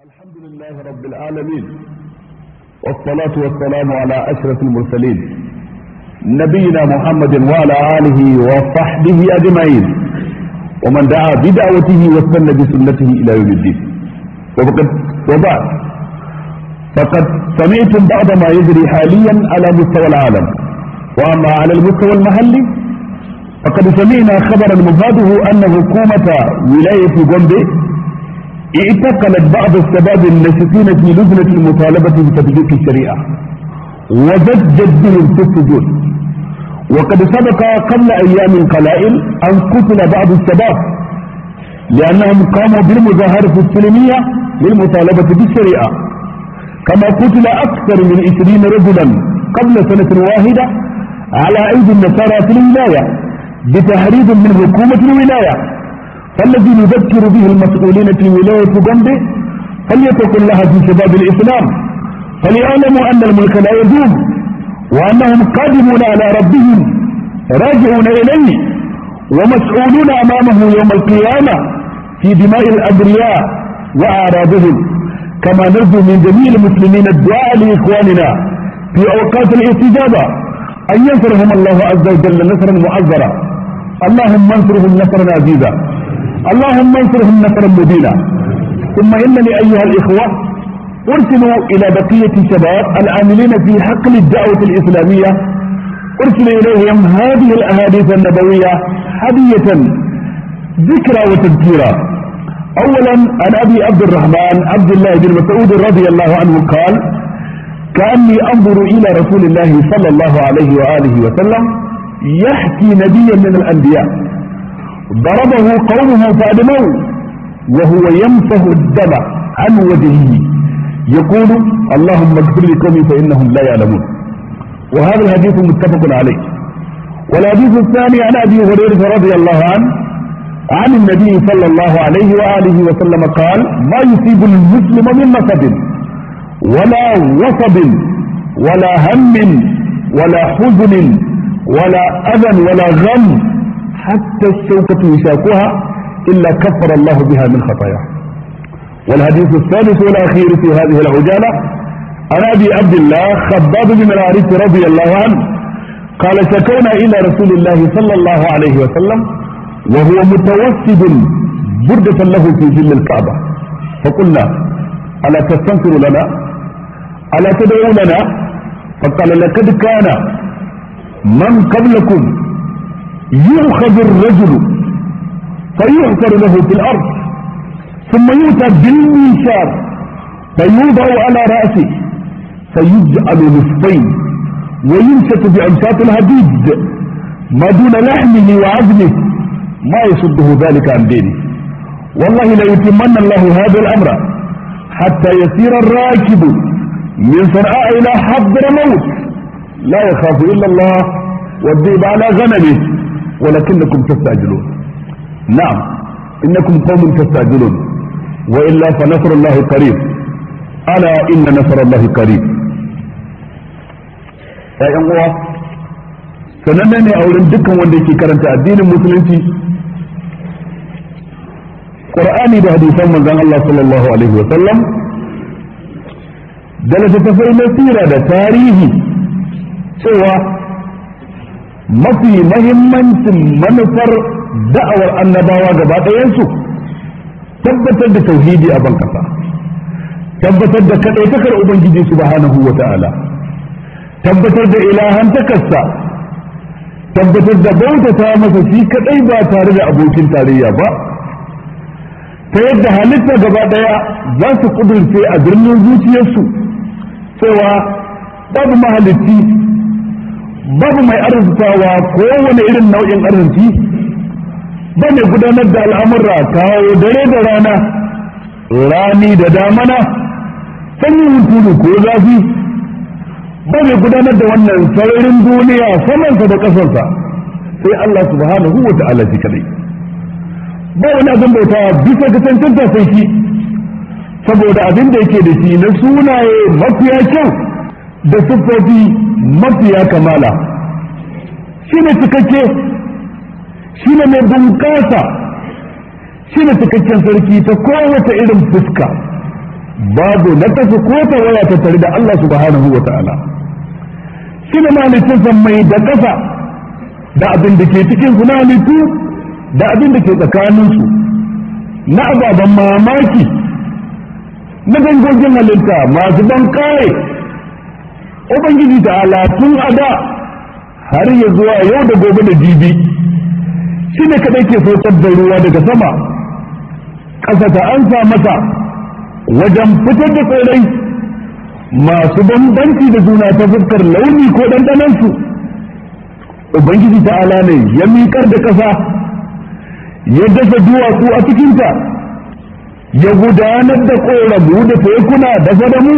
الحمد لله رب العالمين والصلاة والسلام على أشرف المرسلين نبينا محمد وعلى آله وصحبه أجمعين ومن دعا بدعوته واستنى بسنته إلى يوم الدين وفقد وبعد فقد سمعتم بعض ما يجري حاليا على مستوى العالم وأما على المستوى المحلي فقد سمعنا خبرا مفاده أن حكومة ولاية جومبي اعتقلت بعض الشباب الناشطين في لجنة المطالبة بتطبيق الشريعة وزجت بهم في السجون وقد سبق قبل أيام قلائل أن قتل بعض الشباب لأنهم قاموا بالمظاهرة السلمية للمطالبة بالشريعة كما قتل أكثر من 20 رجلا قبل سنة واحدة على أيدي النصارى في الولاية بتحريض من حكومة الولاية فالذي نذكر به المسؤولين في ولاية جنبه فليتقوا الله في شباب الإسلام فليعلموا أن الملك لا يدوم وأنهم قادمون على ربهم راجعون إليه ومسؤولون أمامه يوم القيامة في دماء الأبرياء وأعراضهم كما نرجو من جميع المسلمين الدعاء لإخواننا في أوقات الاستجابة أن ينصرهم الله عز وجل نصرا معذرا اللهم انصرهم نصرا عزيزا اللهم انصرهم نصرا مبينا ثم انني ايها الاخوه ارسلوا الى بقيه الشباب العاملين في حقل الدعوه الاسلاميه ارسل اليهم هذه الاحاديث النبويه هديه ذكرى وتذكيرا اولا عن ابي عبد الرحمن عبد الله بن مسعود رضي الله عنه قال كاني انظر الى رسول الله صلى الله عليه واله وسلم يحكي نبيا من الانبياء ضربه قومه فأدموه وهو يمسح الدم عن وجهه يقول اللهم اغفر لقومي فإنهم لا يعلمون وهذا الحديث متفق عليه والحديث الثاني عن أبي هريرة رضي الله عنه عن النبي صلى الله عليه وآله وسلم قال ما يصيب المسلم من نصب ولا وصب ولا هم ولا حزن ولا أذى ولا غم حتى الشوكة يشاكها إلا كفر الله بها من خطاياه والحديث الثالث والأخير في هذه العجالة عن أبي عبد الله خباب بن العارف رضي الله عنه قال شكونا إلى رسول الله صلى الله عليه وسلم وهو متوسد بردة له في ظل الكعبة فقلنا ألا تستنصر لنا ألا تدعو لنا فقال لقد كان من قبلكم يؤخذ الرجل فيحفر له في الارض ثم يؤتى بالمنشار فيوضع على راسه فيجعل نصفين ويمسك بامشاط الهديد ما دون لحمه وعظمه ما يصده ذلك عن دينه والله ليتمن الله هذا الامر حتى يسير الراكب من صنعاء الى حضر موت لا يخاف الا الله والذئب على غنمه ولكنكم تستعجلون نعم انكم قوم تستعجلون والا فنصر الله قريب الا ان نصر الله قريب ya yan uwa sananne ne a wurin dukkan wanda yake karanta addinin musulunci qur'ani da hadisan manzon Allah sallallahu alaihi wa sallam da littattafai na sira da tarihi cewa mafi mahimmancin manufar da'awar annabawa gaba ɗayansu tabbatar da tauhidi a ban kasa tabbatar da kaɗaitakar ubangiji subhanahu wa ta'ala tabbatar da ilahantakarsa tabbatar da bautata masa shi kaɗai ba tare da abokin tarayya ba ta yadda halitta gaba ɗaya za su ƙudurce a birnin zuciyarsu cewa babu mahalicci babu mai arzikawa kowane irin nau'in arziki ba mai gudanar da al'amurra kawo dare da rana rani da damana sanyin hunturu ko zafi ba mai gudanar da wannan sararin duniya samansa da ƙasarsa sai Allah subhanahu wa ta'ala shi kadai ba wani abin bauta bisa ga cancanta sai shi saboda abin da yake da shi na sunaye mafiya kyau da siffofi mafiya kamala shi ne cikakke shi ne mai bunƙasa shi ne cikakken sarki ta kowace irin fuska babu na tafi ko ta waya ta tare da Allah subhanahu wa ta'ala shi ne malicin mai da ƙasa da abin da ke cikin su na halittu da abin da ke tsakaninsu na ababen mamaki na dangogin halitta masu ban kare ubangiji ta tun a da har ya zuwa yau da gobe da jibi shi ne kadai ke saukar da ruwa daga sama ƙasa ta ansa masa wajen fitar da tsirrai masu bambanci da juna ta fuskar launi ko ɗanɗanansu ubangiji ta'ala ne ya miƙar da ƙasa ya dasa duwatsu a cikinta ya gudanar da ƙoramu da tekuna da fadamu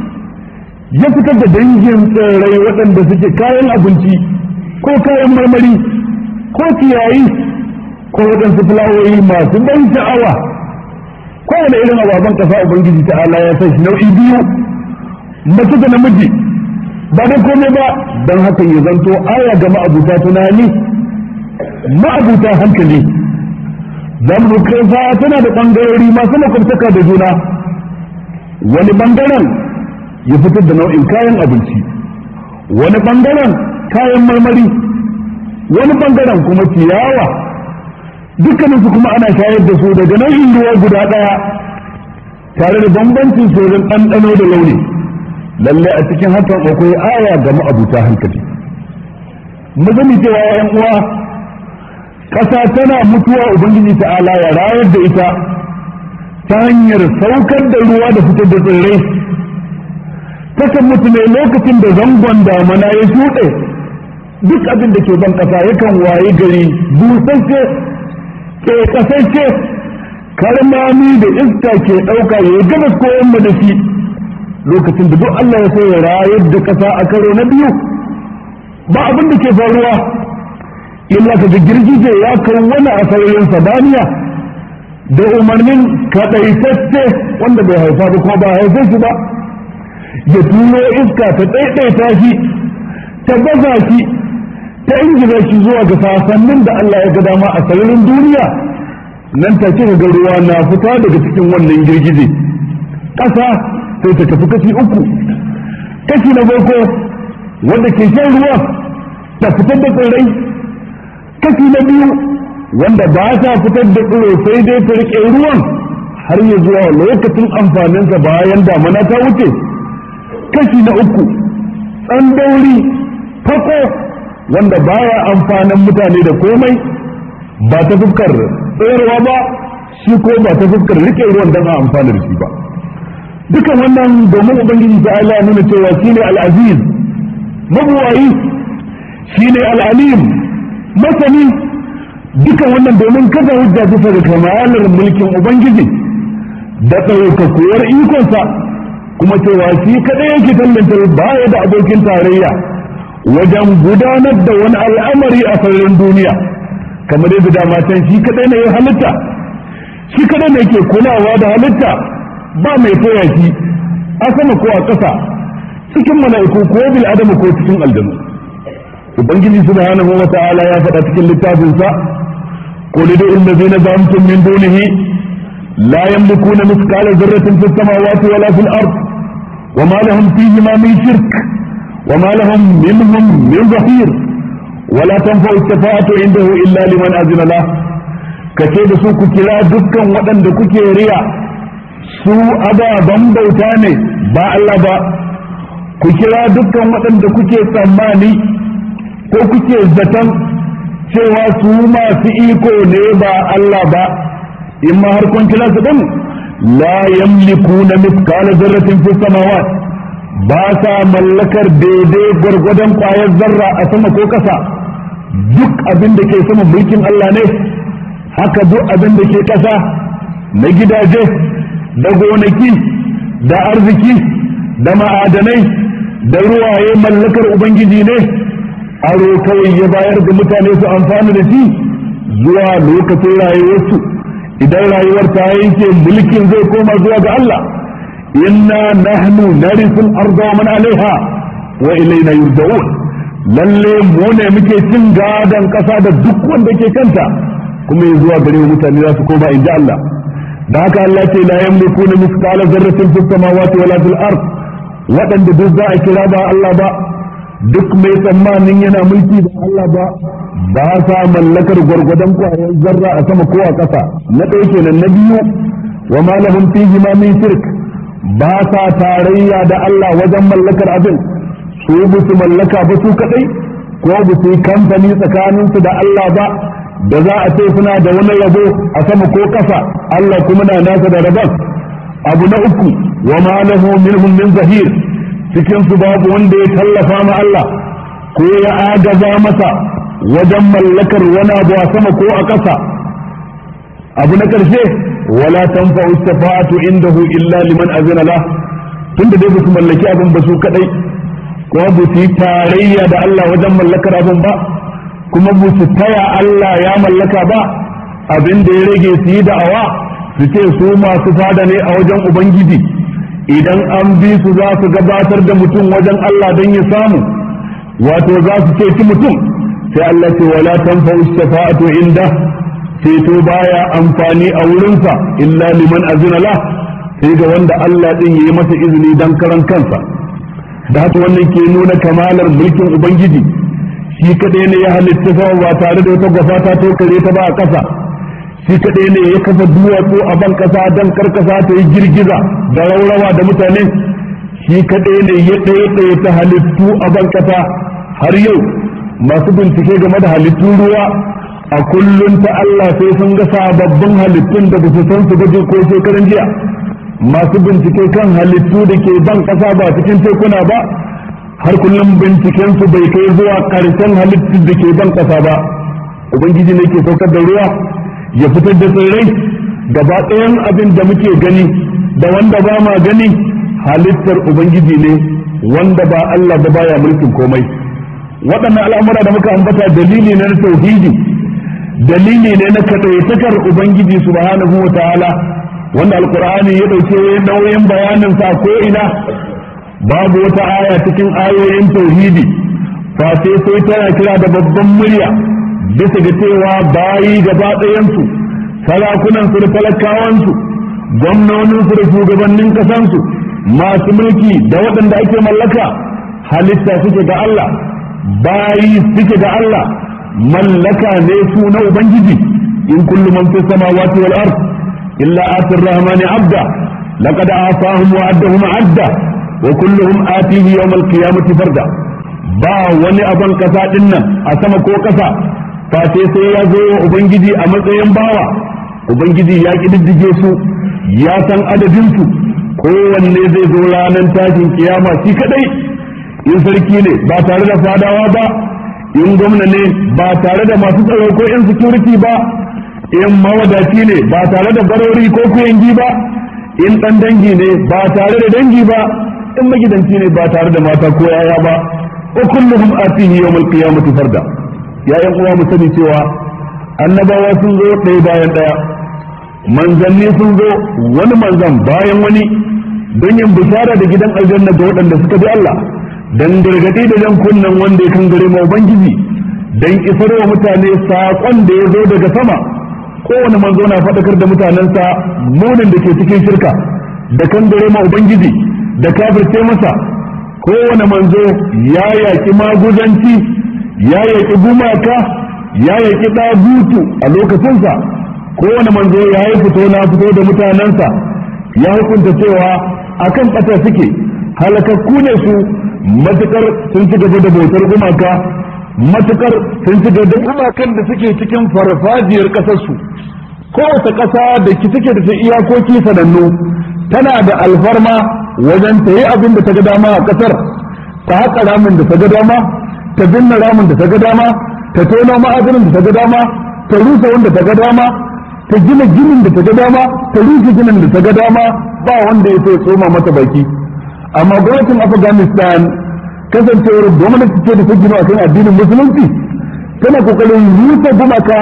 ya fitar da dangin tsirrai waɗanda suke kayan abinci ko kayan marmari ko ciyayi ko waɗansu fulawoyi masu ban sha'awa kowane irin ababen ƙasa ubangiji ta'ala ya san shi nau'i biyu mace da namiji ba da komai ba don haka ya zanto aya ga ma'abuta tunani ma'abuta hankali zamu kasa tana da ɓangarori masu makwabtaka da juna wani ɓangaren ya fitar da nau'in kayan abinci wani ɓangaren kayan marmari wani ɓangaren kuma ciyawa dukkaninsu kuma ana shayar da su daga nau'in ruwa guda ɗaya tare da bambancin sorin ɗanɗano da launi lalle a cikin hakan akwai aya ga ma'abuta hankali mu sani cewa yan uwa ƙasa tana mutuwa ubangiji ta'ala ya rayar da ita ta hanyar saukar da ruwa da fitar da tsirrai takan mutu ne lokacin da zangon damana ya shuɗe duk abin da ke ban ƙasa yakan waye gari busasshe ke kasance karmami da iska ke ɗauka ya gabas ko yamma da shi lokacin da duk Allah ya so ya rayar da ƙasa a karo na biyu ba abin da ke faruwa illa ka ga girgije ya kai wani a sararin sabaniya da umarnin kaɗaitacce wanda bai haifa ba kuma ba haife shi ba ya turo iska ta ɗaiɗaita shi ta baza shi ta ingiza shi zuwa ga sasannin da Allah ya ga dama a sararin duniya nan take ga ruwa na fita daga cikin wannan girgije ƙasa sai ta tafi kashi uku kashi na farko wanda ke shan ruwa ta fitar da tsirrai kashi na biyu wanda ba sa fitar da tsiro sai dai ta riƙe ruwan har ya zuwa lokacin amfaninsa bayan damana ta wuce kashi na uku tsandauri fako wanda baya amfanin mutane da komai ba ta fuskar tsayarwa ba shi ko ba ta fuskar rike ruwan don a amfana da shi ba dukan wannan domin ubangiji ta Allah nuna cewa shine al-aziz mabuwayi shine al-alim masani dukan wannan domin kaza hujja bisa ga kamalar mulkin ubangiji da ɗaukakuwar ikonsa kuma cewa shi kadai yake tallanta baya da abokin tarayya wajen gudanar da wani al'amari a sararin duniya kamar yadda dama can shi kadai ne ya halitta shi kadai ne ke kulawa da halitta ba mai toya shi a sama ko a ƙasa cikin mala'iku ko bil adamu ko cikin aljanu ubangiji subhanahu wa ta'ala ya faɗa cikin littafin sa qul du allazina zamtum min dunihi la yamlikuna mithqala dharratin fis samawati wala fil ard وما لهم فيهما من شرك وما لهم منهم من ظهير ولا تنفع الشفاعة عنده إلا لمن أذن له kace da su ku kira dukkan waɗanda kuke riya su ababen bauta ne ba Allah ba ku kira dukkan waɗanda kuke tsammani ko kuke zaton cewa su masu iko ne ba Allah ba in ma har kun kira su din la yamlikuna mithqala dharratin fis samawati ba sa mallakar daidai gwargwadon kwayar zarra a sama ko ƙasa duk abin da ke sama mulkin Allah ne haka duk abin da ke ƙasa na gidaje da gonaki da arziki da ma'adanai da ruwaye mallakar ubangiji ne aro kawai ya bayar da mutane su amfani da shi zuwa lokacin rayuwarsu idan rayuwar ta yanke mulkin zai koma zuwa ga Allah inna nahnu narisul arda wa man alaiha wa ilayna yurja'un lalle mu ne muke cin gadon kasa da duk wanda ke kanta kuma ya zuwa gare mu mutane za su koma inda Allah da haka Allah ce la yamlikuna mithqala dharratin fis samawati wala fil ard waɗanda duk za a kira ba Allah ba duk mai tsammanin yana mulki da Allah ba ba sa mallakar gwargwadon kwayar zarra a sama ko a ƙasa na ɗaya kenan na biyu wa ma lahum fihi ma min shirk ba sa tarayya da Allah wajen mallakar abin su ba su mallaka ba su kadai ko ba su yi kamfani tsakaninsu da Allah ba da za a ce suna da wani rabo a sama ko ƙasa Allah kuma na nasa da rabon abu na uku wa ma lahu minhum min zahir cikin su babu wanda ya tallafa ma Allah ko ya agaza masa wajen mallakar wani abu a sama ko a ƙasa abu na ƙarshe wala tanfa'u shafa'atu indahu illa liman azina lah tunda dai ba su mallaki abin ba su kadai ko ba su yi tarayya da Allah wajen mallakar abin ba kuma ba su taya Allah ya mallaka ba abin da ya rage su yi da'awa su ce su masu fada ne a wajen Ubangiji idan an bi su za su gabatar da mutum wajen Allah don ya samu wato za su ce ci mutum sai Allah ce wala tanfa'u shafa'atu inda ceto baya amfani a wurinsa illa liman azina la sai ga wanda Allah din yayi masa izini dan karan kansa da haka wannan ke nuna kamalar mulkin ubangiji shi kadai ne ya halitta sama ba tare da wata gwafa ta tokare ta ba a ƙasa shi kadai ne ya kafa duwatsu a ban ƙasa dan karkasa ta yi girgiza da raurawa da mutane shi kadai ne ya ɗaya ɗaya ta halittu a ban ƙasa har yau masu bincike game da halittun ruwa a kullum ta Allah sai sun ga sababbin halittun da ba su san su gaje ko shekaran jiya masu bincike kan halittu da ke ban ƙasa ba cikin tekuna ba har kullum binciken su bai kai zuwa ƙarshen halittun da ke ban ƙasa ba ubangiji ne ke saukar da ruwa ya fitar da tsirrai gaba ɗayan abin da muke gani da wanda ba ma gani halittar ubangiji ne wanda ba Allah ba baya mulkin komai waɗannan al'amura da muka ambata dalili ne na tauhidi dalili ne na kaɗaitakar ubangiji subhanahu wa ta'ala wanda alkur'ani ya ɗauke nauyin bayanin sa ko ina babu wata aya cikin ayoyin tauhidi fa sai sai tana kira da babban murya bisa ga cewa bayi gaba ɗayansu sarakunan su da talakawansu gwamnonin su da shugabannin kasansu masu mulki da waɗanda ake mallaka halitta suke ga Allah bayi suke ga Allah mallaka ne su na ubangiji in kullu man fi samawati wal ard illa atir rahmani abda laqad afahum wa addahum adda wa kulluhum atihi yawm al qiyamati farda ba wani abin kasa din nan a sama ko kasa face sai ya zo wa ubangiji a matsayin bawa ubangiji ya kididdige su ya san adadin su kowanne zai zo ranar tashin kiyama shi kadai in sarki ne ba tare da fadawa ba in gwamna ne ba tare da masu tsaro ko in security ba in mawadaci ne ba tare da barori ko kuyangi ba in dan dangi ne ba tare da dangi ba in magidanci ne ba tare da mata ko yaya ba wa kulluhum atihi yawmal qiyamati farda ya yan uwa mu sani cewa annabawa sun zo ɗaya bayan ɗaya manzanni sun zo wani manzan bayan wani don yin bishara da gidan aljanna ga waɗanda suka bi Allah dan gargaɗi da jan kunnen wanda ya kangare ma ubangiji dan isar wa mutane saƙon da ya zo daga sama kowane manzo na faɗakar da mutanensa munin da ke cikin shirka da kangare ma ubangiji da kafirce masa kowane manzo ya yaƙi maguzanci ya yaƙi gumaka ya yaƙi ɗagutu a lokacinsa kowane manzo ya yi fito na fito da mutanensa ya hukunta cewa akan ɓata suke halakakku ne su matukar sun ci gaba da bautar gumaka matukar sun ci gaba da gumakan da suke cikin farfajiyar ƙasarsu kowace ƙasa da ki take da ta iyakoki sanannu tana da alfarma wajen ta yi abin da ta ga dama a ƙasar ta haƙa ramin da ta ga dama ta binne ramin da ta ga dama ta tono ma'adanin da ta ga dama ta rusa wanda ta ga dama ta gina ginin da ta ga dama ta rusa ginin da ta ga dama ba wanda ya sai tsoma mata baki amma gwamnatin afghanistan kasancewar gwamnati ce da ta gina akan addinin musulunci tana kokarin rusa gumaka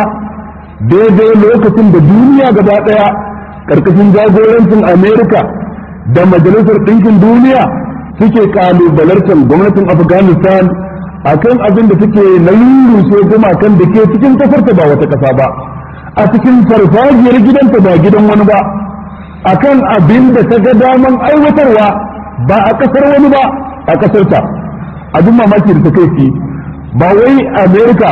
daidai lokacin da duniya gaba daya karkashin jagorancin amerika da majalisar ɗinkin duniya suke kalubalartar gwamnatin afghanistan akan abin da suke na rurrushe gumakan da ke cikin kasarta ba wata kasa ba a cikin farfajiyar gidanta ba gidan wani ba akan abin da ta ga daman aiwatarwa ba a kasar wani ba a kasar ta abin mamaki da ta kai ba wai america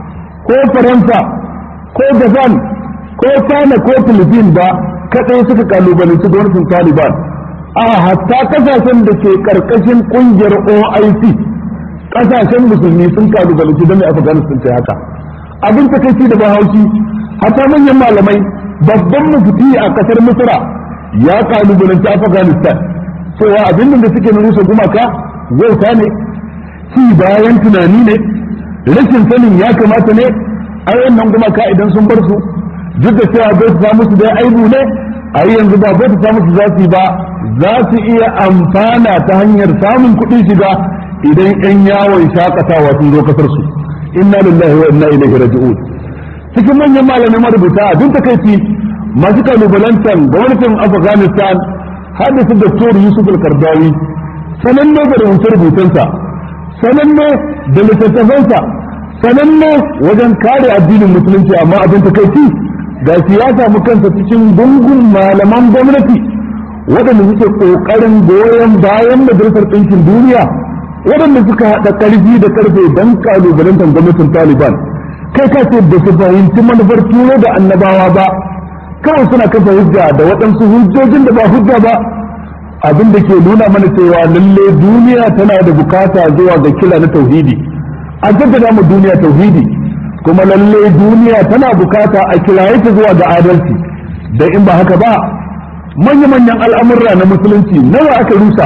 ko faransa ko japan ko china ko philippines ba kadai suka kalubalanci gwamnatin taliban a hatta kasashen da ke karkashin kungiyar oic kasashen musulmi sun kalubalanci don mai afghanistan ce haka abin takaici da bahaushi hatta manyan malamai babban mufti a kasar misra ya kalubalanci afghanistan cewa abin da suke na rusa gumaka wauta ne ci bayan tunani ne rashin sanin ya kamata ne a nan gumaka idan sun bar su duk da cewa bai ta musu da aibu ne a yanzu ba bai ta musu za su yi ba za su iya amfana ta hanyar samun kuɗin shiga idan 'yan yawon shakatawa sun zo kasar su inna lillahi wa inna ilaihi raji'un cikin manyan malamai marubuta abin takaici masu kalubalantar gwamnatin afghanistan hadisa doktor yusuf al-kardawi sananne da rubuce-rubucensa sananne da littattafansa sananne wajen kare addinin musulunci amma abin takaici ga ya samu kansa cikin gungun malaman gwamnati waɗanda suke ƙoƙarin goyon bayan majalisar ɗinkin duniya waɗanda suka haɗa ƙarfi da ƙarfe don ƙalubalantar gwamnatin taliban kai ka ce ba su fahimci manufar turo da annabawa ba kawai suna kafa hujja da waɗansu hujjojin da ba hujja ba abin da ke nuna mana cewa lalle duniya tana da bukata zuwa ga kila na tauhidi a jaddada mu duniya tauhidi kuma lalle duniya tana bukata a kiraye ta zuwa ga adalci da in ba haka ba manya-manyan al'amurra na musulunci nawa aka rusa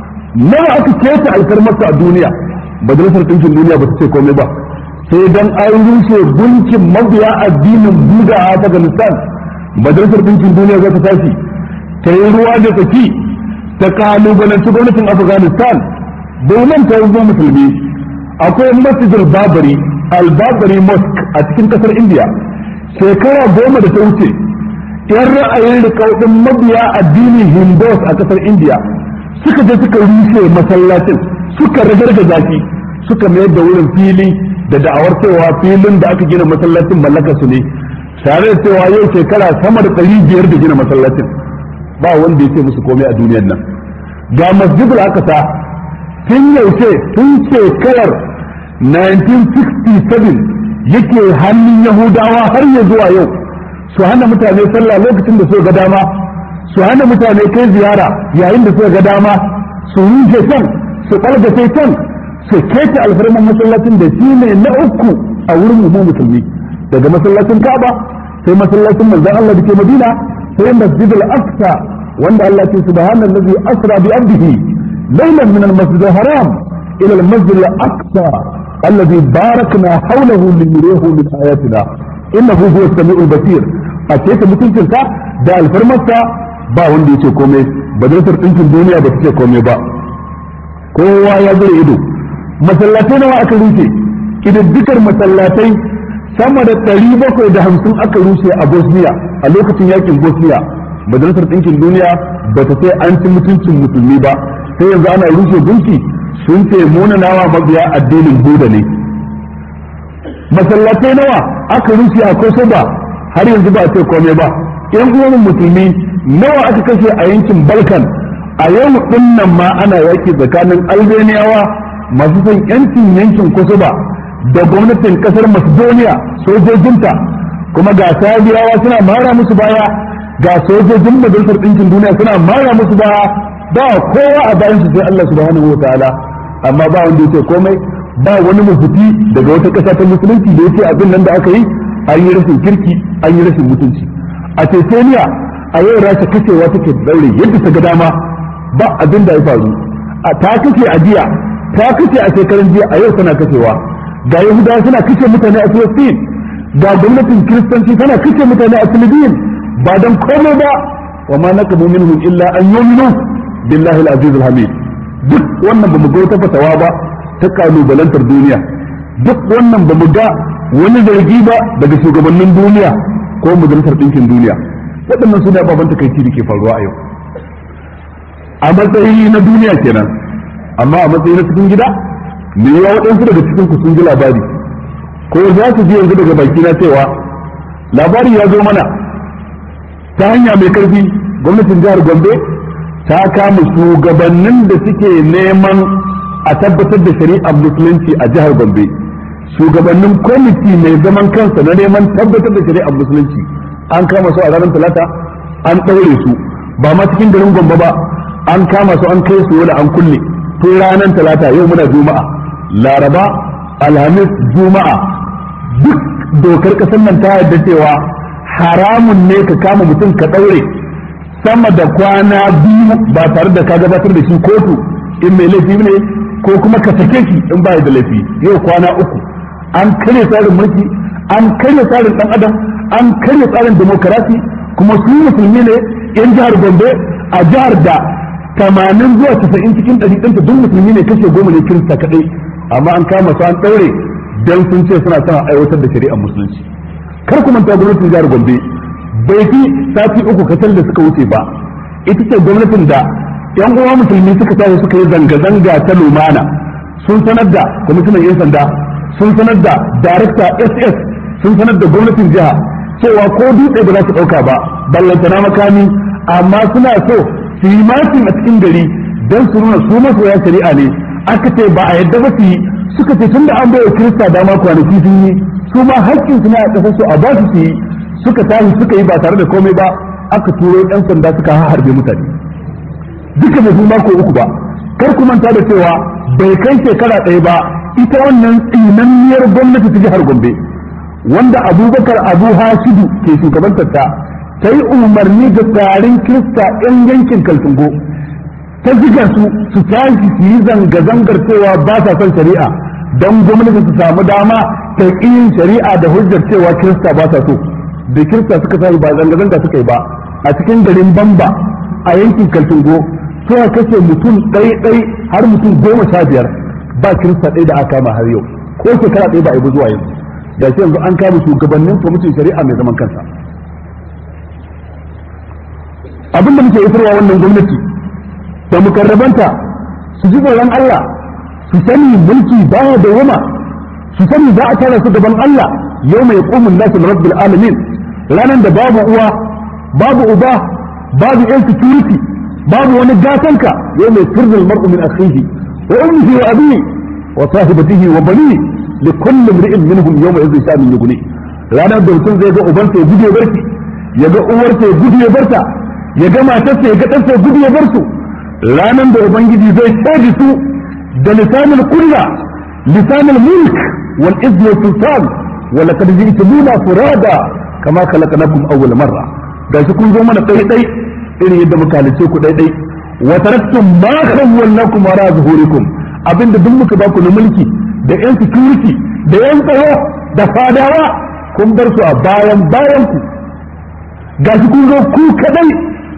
nawa aka keta alfarmarsa a duniya majalisar ɗinkin duniya ba ta ce komai ba sai dan an rushe gunkin mabiya addinin buda a afghanistan majalisar ɗinkin duniya za ta tashi ta yi ruwa da tsaki ta kalubalanci gwamnatin afghanistan domin ta yi musulmi akwai masjidul babari al-babari mosque a cikin kasar india shekara goma da ta wuce yan ra'ayin rikaudin mabiya addinin hindus a kasar india suka je suka rushe masallacin suka ragargaza shi suka mayar da wurin fili da da'awar cewa filin da aka gina masallacin mallakar su ne tare da cewa yau shekara sama da ɗari biyar da gina masallacin ba wanda ya ce musu komai a duniyar nan ga masjidul aqsa tun yaushe tun shekarar 1967 yake hannun yahudawa har ya zuwa yau su hana mutane sallah lokacin da suka ga dama su hana mutane kai ziyara yayin da suka ga dama su rushe can su ɓalgace can su keta alfarman masallacin da shi ne na uku a wurin mu musulmi daga masallacin Ka'aba sai masallacin manzon Allah da ke Madina sai masjid al-Aqsa wanda Allah ce subhanallazi asra bi abdihi laylan min al-masjid al-haram ila al-masjid al-aqsa alladhi barakna hawlahu linurihu min ayatina innahu huwa as-sami'ul basir a ce ta mutuncinsa da alfarmarsa ba wanda yace komai majalisar ɗinkin duniya ba ta ce komai ba kowa ya zura ido masallatai nawa aka rushe kididdikar masallatai sama da ɗari bakwai da hamsin aka rushe a bosniya a lokacin yakin bosniya majalisar ɗinkin duniya ba ta sai an ci mutuncin musulmi ba sai yanzu ana rushe gunki sun ce munanawa mabiya addinin buda ne masallatai nawa aka rushe a kosoba har yanzu ba a ce komai ba yan uwan musulmi nawa aka kashe a yankin balkan a yau din nan ma ana yaki tsakanin albaniyawa masu son yancin yankin kosoba da gwamnatin kasar macedonia sojojinta kuma ga sabiyawa suna mara musu baya ga sojojin majalisar ɗinkin duniya suna mara musu baya ba kowa a bayan su sai Allah subhanahu wataala amma ba wanda yake komai ba wani mafuti daga wata ƙasa ta musulunci da yake abin nan da aka yi an yi rashin kirki an yi rashin mutunci a Chechnya a yau rasha kashewa take daure yadda ta ga dama ba abin da ya faru a ta kashe a jiya ta kashe a shekaran jiya a yau tana kashewa ga yahudawa suna kashe mutane a Palestine ga gwamnatin kiristanci tana kashe mutane a Philippines ba dan komai ba wa ma naqamu minhum illa an yu'minu billahi al-aziz al-hamid duk wannan bamu ga wata fatawa ba ta kalubalantar duniya duk wannan bamu ga wani zargi ba daga shugabannin duniya ko majalisar ɗinkin duniya waɗannan su ne ababen takaici da ke faruwa a yau a matsayi na duniya kenan amma a matsayi na cikin gida me yawa waɗansu daga cikin ku sun ji labari ko za su ji yanzu daga baki na cewa labari ya zo mana ta hanya mai karfi gwamnatin jihar gombe ta kama shugabannin da suke neman a tabbatar da shari'ar musulunci a jihar gombe shugabannin kwamiti mai zaman kansa na neman tabbatar da shari'ar musulunci an kama su a ranar talata an ɗaure su ba ma cikin garin gombe ba an kama su an kai su wani an kulle tun ranar talata yau muna juma'a laraba alhamis juma'a duk dokar ƙasar nan ta yarda cewa haramun ne ka kama mutum ka ɗaure sama da kwana biyu ba tare da ka gabatar da shi kotu in mai laifi ne ko kuma ka sake shi in ba da laifi yau kwana uku an karya tsarin mulki an karya tsarin dan adam an karya tsarin demokarasi kuma su musulmi ne yan jihar gombe a jihar da tamanin zuwa casa'in cikin ɗari ɗinta duk musulmi ne kashe goma ne kirista kaɗai amma an kama su an ɗaure don sun ce suna son aiwatar da shari'ar musulunci kar ku manta gwamnatin jihar gombe bai fi sati uku kacal da suka wuce ba ita ce gwamnatin da yan uwa musulmi suka tashi suka yi zanga-zanga ta lumana sun sanar da kwamishinan yan sanda sun sanar da darakta ss sun sanar da gwamnatin jiha cewa ko dutse ba za su ɗauka ba ballantana makami amma suna so su yi makin a cikin gari don su nuna su masoya shari'a ne aka ce ba a yadda ba su yi suka ce tun da an bai wa kirista dama kwanaki sun yi su ma haƙƙin su na a ƙasar su a ba su su yi suka tashi suka yi ba tare da komai ba aka turo ɗan sanda suka harbe mutane duka bai mako uku ba kar ku manta da cewa bai kai shekara ɗaya ba ita wannan tsinanniyar gwamnati ta jihar Gombe wanda Abubakar Abu Hashidu ke shugabantar ta ta yi umarni ga tarin Kirista 'yan yankin Kaltungo ta ziga su su tashi su yi zanga-zangar cewa ba sa son shari'a don gwamnati su samu dama ta yin shari'a da hujjar cewa Kirista ba sa so da Kirista suka sa ba zanga-zanga suka yi ba a cikin garin Bamba a yankin Kaltungo suka kashe mutum ɗai-ɗai har mutum goma sha biyar ba kirista ɗaya da aka kama har yau ko shekara ɗaya ba a yi zuwa yanzu da shi yanzu an kama shugabannin kwamitin shari'a mai zaman kansa abin da muke isarwa wannan gwamnati da mukarrabanta su ji tsoron Allah su sani mulki baya da wama su sani za a tara su gaban Allah yau mai kumun nasu rabbil alamin ranar da babu uwa babu uba babu yan security babu wani gatanka yau mai firzul mar'u min akhihi wa ummihi wa abihi wa sahibatihi wa banihi li kulli imri'in minhum yawma idhin sha'an yughni ranar da mutum zai ga ubansa ya gudu ya barki ya ga uwarsa ya gudu ya barta ya ga matarsa ya ga ɗansa ya gudu ya bar su ranar da ubangiji zai shaidi su da lisanul kulla lisanul mulk wal izz wa sultan wa laqad ji'tumuna furada kama khalaqnakum awwal marra gashi kun zo mana dai dai irin yadda muka halice ku dai dai wa taraktum ma khawwalnakum wara zuhurikum abinda duk muka baku na mulki da yan security da yan tsaro da fadawa kun bar su a bayan bayan ku gashi kun zo ku kadai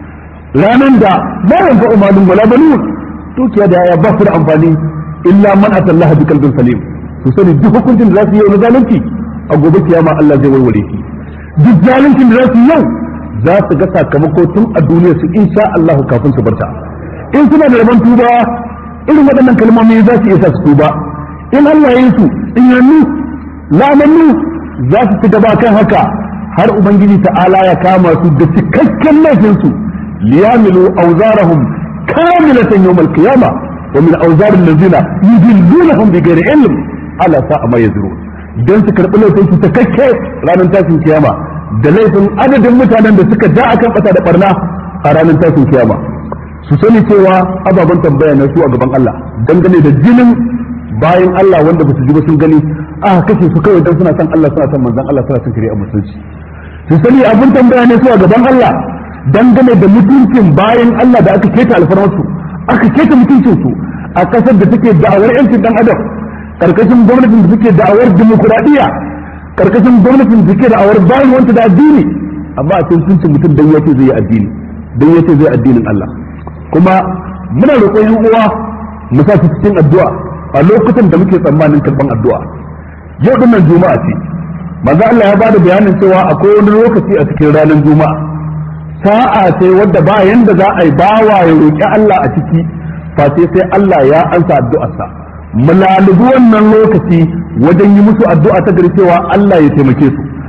ranan da ba yanka umalin wala banun dukiya da ya ba su da amfani illa man atallaha bi qalbin salim su sani duk hukuncin da za su yi na zalunci a gobe kiyama Allah zai warware shi duk zaluncin da za su yi yau za su ga sakamako tun a duniya su insha Allah kafin su barta in suna da rabon tuba irin waɗannan kalmomi za su iya sa su tuba in Allah ya yi su in yannu lamannu za su ci gaba kan haka har ubangiji ta'ala ya kama su da cikakken laifin su liyamilu awzarahum kamilatan yawm al-qiyama wa min awzar allazina yudillunahum bighairi ilm ala sa'a ma yazrun dan su karbi laifin su cikakke ranar tashin kiyama da laifin adadin mutanen da suka ja akan kasa da barna a ranar tashin kiyama su sani cewa ababen tambaya na su a gaban Allah dangane da jinin bayan Allah wanda ba su ji ba sun gani aka kashe su kawai dan suna son Allah suna son manzon Allah suna son shari'a musulunci su sani abin tambaya ne su a gaban Allah dangane da mutuncin bayan Allah da aka keta alfarmarsu aka keta mutuncin su a kasar da take da'awar yancin dan adam karkashin gwamnatin da take da'awar dimokuraɗiyya karkashin gwamnatin da take da'awar bayan wanta da addini amma a cikin mutuncin mutum dan yace zai yi addini dan yace zai addinin Allah kuma muna roƙon yan uwa mu sa su cikin addu'a a lokutan da muke tsammanin karban addu'a yau dinnan juma'a ce manzo Allah ya bada bayanin cewa akwai wani lokaci a cikin ranar juma'a sa'a ce wadda ba yanda za a yi bawa ya roƙi Allah a ciki face sai Allah ya ansa addu'arsa mu lalubi wannan lokaci wajen yi musu addu'a ta gari cewa Allah ya taimake su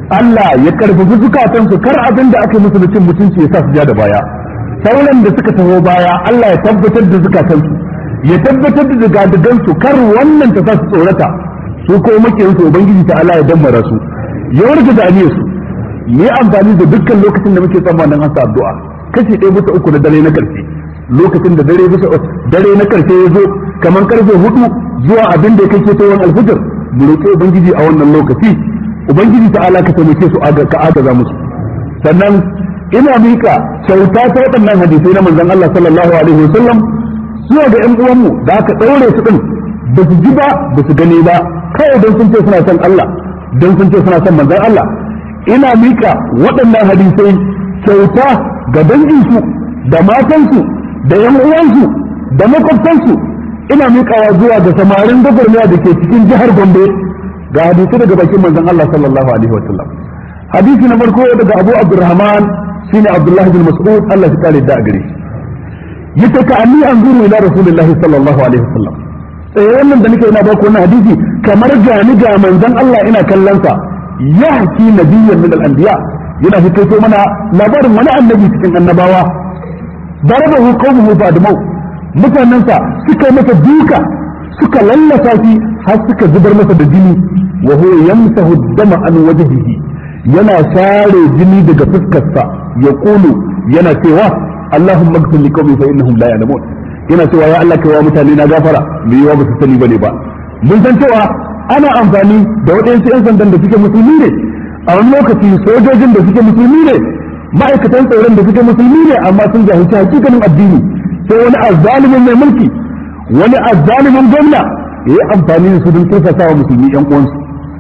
Allah ya karfafi zukatansu kar abin da aka musu da cin mutunci ya sa su ja da baya sauran da suka taho baya Allah ya tabbatar da zukatansu ya tabbatar da zigadigansu kar wannan ta sa su tsorata su ko makiyansu ubangiji ta Allah ya dammara su ya warga da su yi amfani da dukkan lokacin da muke tsammanin an sa addu'a kashi ɗaya bisa uku na dare na ƙarshe lokacin da dare bisa dare na ƙarshe ya zo kamar karfe hudu zuwa abin da ya kai ketowar alfijir mu roƙi ubangiji a wannan lokaci ubangiji ta ala ka taimake su ka agaza musu sannan ina mika kyauta ta waɗannan hadisai na manzon Allah sallallahu alaihi wasallam zuwa ga ƴan uwanmu da aka ɗaure su ɗin ba su ji ba ba su gani ba kawai don sun ce suna son Allah don sun ce suna son manzon Allah ina mika waɗannan hadisai kyauta ga danginsu da matansu da ƴan uwansu da makwabtansu ina mikawa zuwa ga samarin gwagwarmaya da ke cikin jihar Gombe ga hadisi daga bakin manzon Allah sallallahu alaihi wasallam hadisi na farko daga Abu Abdurrahman shine Abdullah bin Mas'ud Allah ya kare da gare shi yace ka anni anzuru ila Rasulullah sallallahu alaihi wasallam eh wannan da nake ina ba ku wannan hadisi kamar ga ni ga manzon Allah ina kallon sa yahki nabiyyan min al-anbiya yana fito mana labarin wani annabi cikin annabawa darabahu qawmuhu ba'damau mutanensa suka masa duka suka lallasa shi har suka zubar masa da jini wa huwa yamsahu dama an wajhihi yana share jini daga fuskarsa ya kulu yana cewa Allahumma ighfir li qaumi fa innahum la ya'lamun yana cewa ya Allah kai wa mutane na gafara me yawa ba su sani bane ba mun san cewa ana amfani da waɗansu 'yan sandan da suke musulmi ne a wani lokaci sojojin da suke musulmi ne ma'aikatan tsaron da suke musulmi ne amma sun jahilci hakikanin addini sai wani azzalimin mai mulki wani azzalimin gwamna ya yi amfani da su don turfasa wa musulmi yan uwansu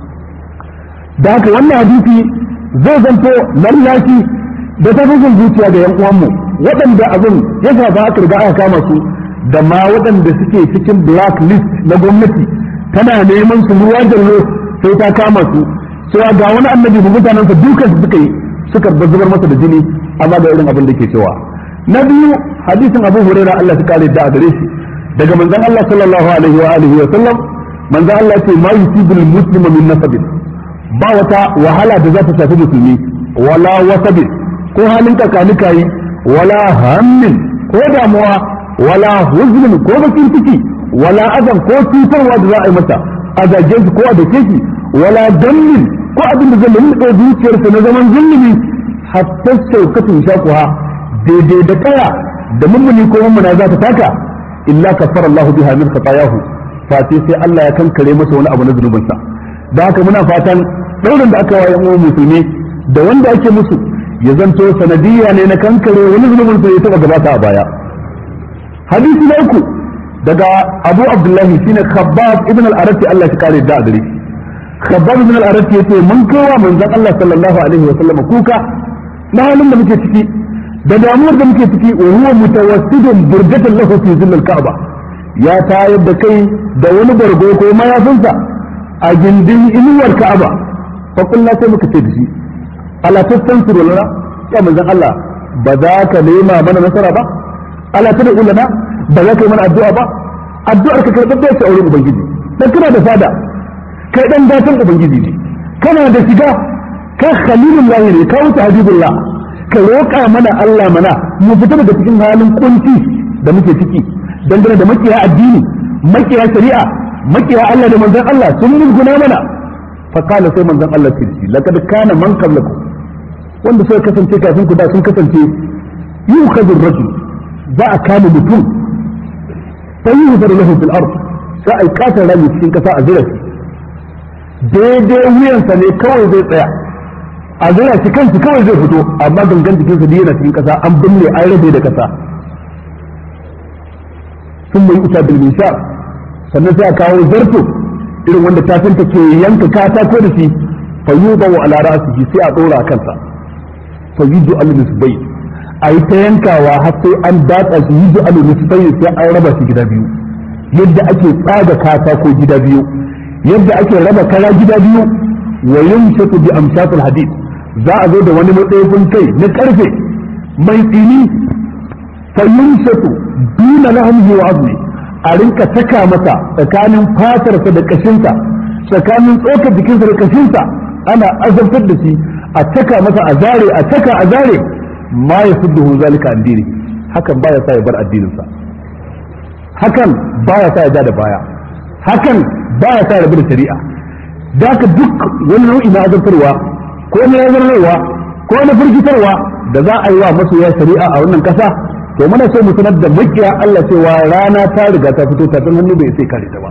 da haka wannan hadisi zai zanto lallashi da tafafin zuciya ga yan uwanmu waɗanda abin ya shafa aka riga aka kama su da ma waɗanda suke cikin black list na gwamnati tana neman su ruwa jallo sai ta kama su cewa ga wani annabi da mutanensa dukan su suka yi suka zubar masa da jini amma ga irin abin da ke cewa na biyu hadisin abu hurairah Allah ta kare da a gare shi daga manzon Allah sallallahu alaihi wa alihi wa sallam manzon Allah ce ma yusibul muslima min nasabin ba wata wahala da za ta shafi musulmi wala wasabin ko halin kakanika yi wala hammin ko damuwa wala huznin ko bakin ciki wala azan ko cutarwa da za a yi masa a zage shi ko a dake shi wala dammin ko abin da zai lulluɓe zuciyarsa na zaman zulmi hatta shaukatun shakuha daidai da kaya da mummuni ko mummuna za ta taka illa kafara Allah biha min khatayahu fa sai Allah ya kankare masa wani abu na zunubinsa da haka muna fatan daurin da aka waye mu musulmi da wanda ake musu ya zanto sanadiyya ne na kankare wani zunubin sa ya taba gabata a baya hadisi na uku daga Abu Abdullahi shine Khabbab ibn al-Arati Allah ya kare da gare Khabbab ibn al-Arati yace mun kowa manzon Allah sallallahu alaihi wa sallam kuka na halin da muke ciki da damuwar da muke ciki wa huwa mutawassidun burjatan lahu fi zillil ka'ba ya tayar da kai da wani bargo ko mayafinsa a gindin inuwar ka'aba fa kullu sai muka ce da shi ala tastansiru lana ya manzon Allah ba za ka nema mana nasara ba ala tad'u lana ba za ka yi mana addu'a ba addu'ar ka karɓar da ta auren ubangiji dan kana da fada kai dan datan ubangiji ne kana da shiga ka khalilullahi ne ka wuce habibullah ka roƙa mana Allah mana mu fita daga cikin halin kunci da muke ciki dangane da makiya addini makiya shari'a makiya Allah da manzon Allah sun mulguna mana fa qala sai manzon Allah ce shi laqad kana man qablakum wanda suka kasance kafin ku da sun kasance yukhadhu ar-rajul za a kama mutum sai yuhdaru lahu fil ard sai ai katar rami cikin kasa a zira daidai wuyansa ne kawai zai tsaya a zira shi kansu kawai zai fito amma gangan jikinsa da yana cikin kasa an binne an rabe da kasa sun mai uta bil mishar sannan sai a kawo zarto irin wanda tafinta ke yanka katako da shi fa yuba wa ala ra'sihi sai a dora a kansa fa yudu al nisbai a yi ta yankawa har sai an datsa shi yudu al nisbai sai an raba shi gida biyu yadda ake tsaga katako gida biyu yadda ake raba kara gida biyu wa yumshatu bi amshatil hadid za a zo da wani matsayin kai na karfe mai tsini fa yumshatu duna lahmihi wa azmi a rinka saka masa tsakanin fatarsa da kashinsa tsakanin tsokar jikinsa da kashinsa ana azabtar da shi a taka masa a zare a taka a zare ma ya sudduhu zalika an dini hakan baya sa ya bar addininsa hakan baya sa ya ja da baya hakan baya sa ya rabu da shari'a da ka duk wani nau'i na azabtarwa ko na yazarwa ko na firgitarwa da za a yi wa masoya shari'a a wannan kasa to muna so mu sanar da makiya Allah cewa rana ta riga ta fito ta san hannu bai sai kare ta ba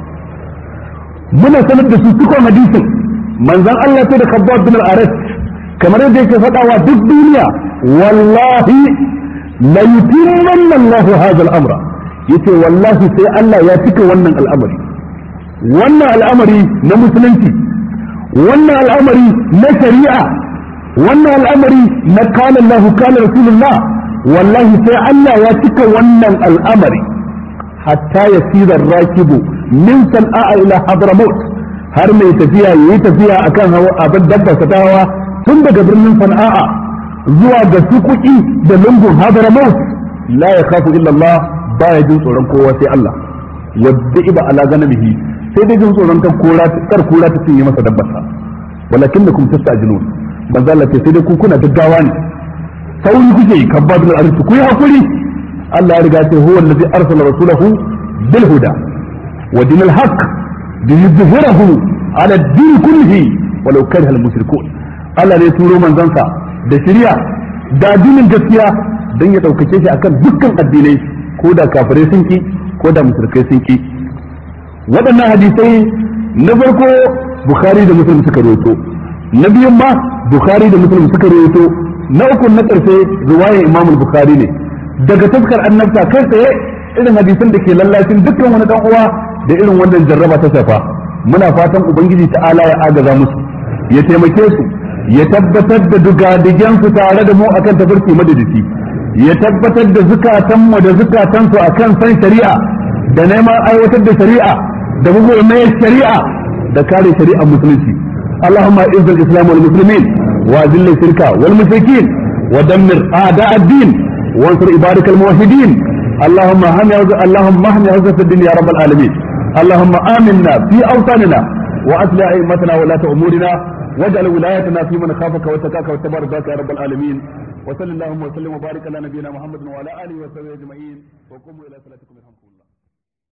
muna sanar da su cikon hadisin manzon Allah sai da Khabbab bin al-Arat kamar yadda yake faɗawa duk duniya wallahi la yutimmanna Allah hadha al-amra yace wallahi sai Allah ya cika wannan al'amari wannan al'amari na musulunci wannan al'amari na shari'a wannan al'amari na kana Allah kana rasulullah wallahi sai Allah ya cika wannan al'amari hatta yasira rakibu min san'a ila hadramaut har mai tafiya yayi tafiya akan hawa abin dabba ta hawa tun daga birnin sana'a zuwa ga sukuki da lungun hadramaut la yakhafu illa Allah baya jin tsoron kowa sai Allah wadda iba ala ganamihi sai dai jin tsoron kan kora kar kora ta cinye masa dabbarsa walakin da kuma tastajilun manzo Allah ce sai dai ku kuna gaggawa ne sauri kuke yi kan babul arz ku yi hakuri Allah ya riga ce huwa allazi arsala rasulahu bil huda wa dinil haqq liyuzhirahu ala din kullihi walau kariha al mushrikun Allah ne turo manzansa da shari'a da addinin gaskiya dan ya daukake shi akan dukkan addinai ko da kafirai sun ki ko da mushrikai sun ki waɗannan hadisai na farko bukhari da muslim suka rawaito na biyun ma bukhari da muslim suka rawaito na uku na ƙarshe riwayar imam bukhari ne daga taskar annabta kai tsaye irin hadisan da ke lallacin dukkan wani dan uwa da irin wannan jarraba ta shafa muna fatan ubangiji ta'ala ya agaza musu ya taimake su ya tabbatar da dugadigen su tare da mu akan tafarki madadisi ya tabbatar da zukatanmu da zukatansu akan san shari'a da neman aiwatar da shari'a da mai shari'a da kare shari'ar musulunci اللهم اعز الاسلام والمسلمين واذل الشرك والمشركين ودمر اعداء الدين وانصر عبادك الموحدين اللهم هم اللهم اهم عزة الدين يا رب العالمين اللهم امنا في اوطاننا واصلح ائمتنا ولاة امورنا واجعل ولايتنا في من خافك واتقاك واتبع رضاك يا رب العالمين وصل اللهم وسلم وبارك على نبينا محمد وعلى اله وصحبه اجمعين وقوموا الى صلاتكم يرحمكم